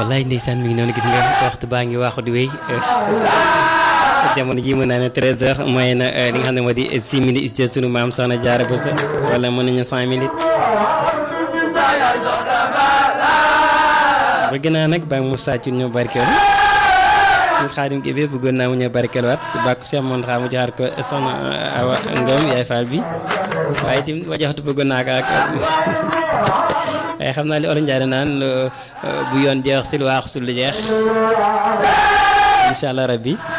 wallaay ndeysaan mi ngi noonu gis nga waxtu baa ngi waaxu di wéy jamono ji mën naa ne 13h mooy na li nga xam ne moo di 6 minutes ci sunu maam Soxna Jaara Bousso wala mën nañu 5 minutes. bëgg naa nag ba mu sàcc ñu barkeel suñu xaadim gi bi bëggoon naa mu ñëw barkeel waat bàkku Cheikh Mountakha xaa mu joxaat ko soxna Awa Ngom yaay Fall bi waaye itam ba joxatu bëggoon naa ko ak waaye xam naa li olof Njaay naan bu yoon jeex si lu waaxu sul lu jeex incha allah rabbi